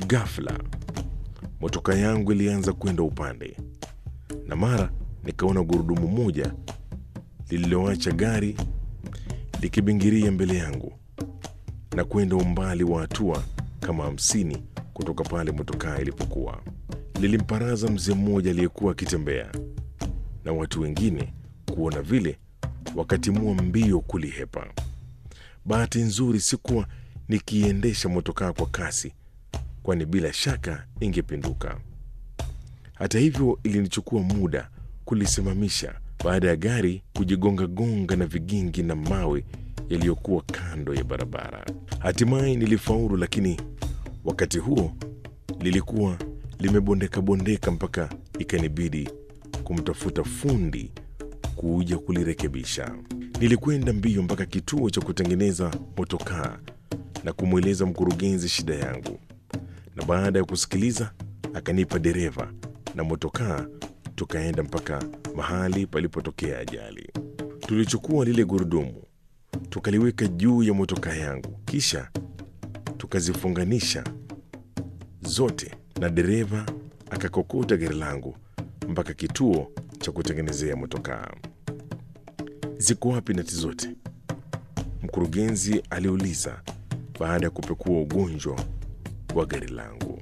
Ghafla motoka yangu ilianza kwenda upande, na mara nikaona gurudumu moja lililoacha gari likibingiria mbele yangu na kwenda umbali wa hatua kama hamsini kutoka pale motokaa ilipokuwa. Lilimparaza mzee mmoja aliyekuwa akitembea, na watu wengine kuona vile wakatimua mbio kulihepa. Bahati nzuri sikuwa nikiendesha motokaa kwa kasi, kwani bila shaka ingepinduka. Hata hivyo, ilinichukua muda kulisimamisha baada ya gari kujigongagonga na vigingi na mawe yaliyokuwa kando ya barabara. Hatimaye nilifaulu, lakini wakati huo lilikuwa limebondeka-bondeka mpaka ikanibidi kumtafuta fundi kuja kulirekebisha. Nilikwenda mbio mpaka kituo cha kutengeneza motokaa na kumweleza mkurugenzi shida yangu, na baada ya kusikiliza akanipa dereva na motokaa, tukaenda mpaka mahali palipotokea ajali. Tulichukua lile gurudumu tukaliweka juu ya motokaa yangu, kisha tukazifunganisha zote, na dereva akakokota gari langu mpaka kituo cha kutengenezea motokaa. Ziko wapi nati zote? Mkurugenzi aliuliza baada ya kupekua ugonjwa wa gari langu.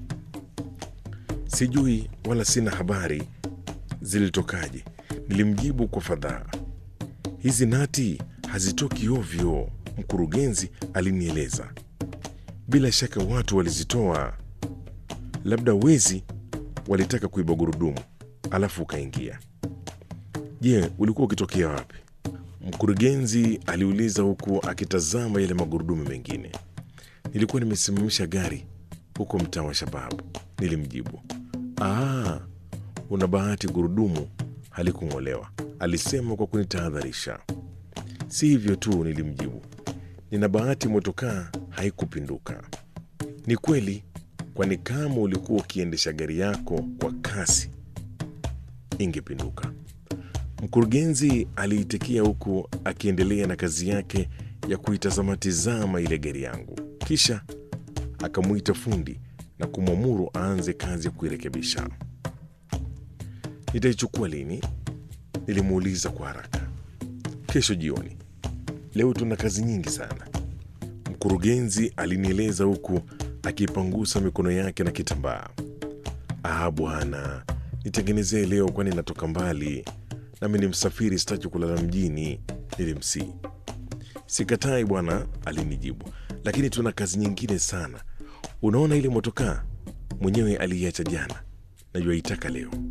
Sijui wala sina habari zilitokaje, nilimjibu kwa fadhaa. Hizi nati hazitoki ovyo, mkurugenzi alinieleza. Bila shaka watu walizitoa, labda wezi walitaka kuiba gurudumu alafu ukaingia. Je, ulikuwa ukitokea wapi? Mkurugenzi aliuliza huku akitazama yale magurudumu mengine. Nilikuwa nimesimamisha gari huko mtaa wa Shababu, nilimjibu. Aa, una bahati, gurudumu halikung'olewa, alisema kwa kunitahadharisha. Si hivyo tu, nilimjibu, nina bahati motokaa haikupinduka. Ni kweli, kwani kama ulikuwa ukiendesha gari yako kwa kasi ingepinduka. Mkurugenzi aliitikia huku akiendelea na kazi yake ya kuitazama-tizama ile gari yangu, kisha akamwita fundi na kumwamuru aanze kazi ya kuirekebisha. Nitaichukua lini? Nilimuuliza kwa haraka. Kesho jioni. Leo tuna kazi nyingi sana, mkurugenzi alinieleza huku akipangusa mikono yake na kitambaa. Ah bwana, nitengenezee leo, kwani natoka mbali nami ni msafiri, sitaki kulala mjini, nilimsii. Sikatai bwana, alinijibu, lakini tuna kazi nyingine sana. Unaona ile motokaa mwenyewe aliiacha jana, najua itaka leo.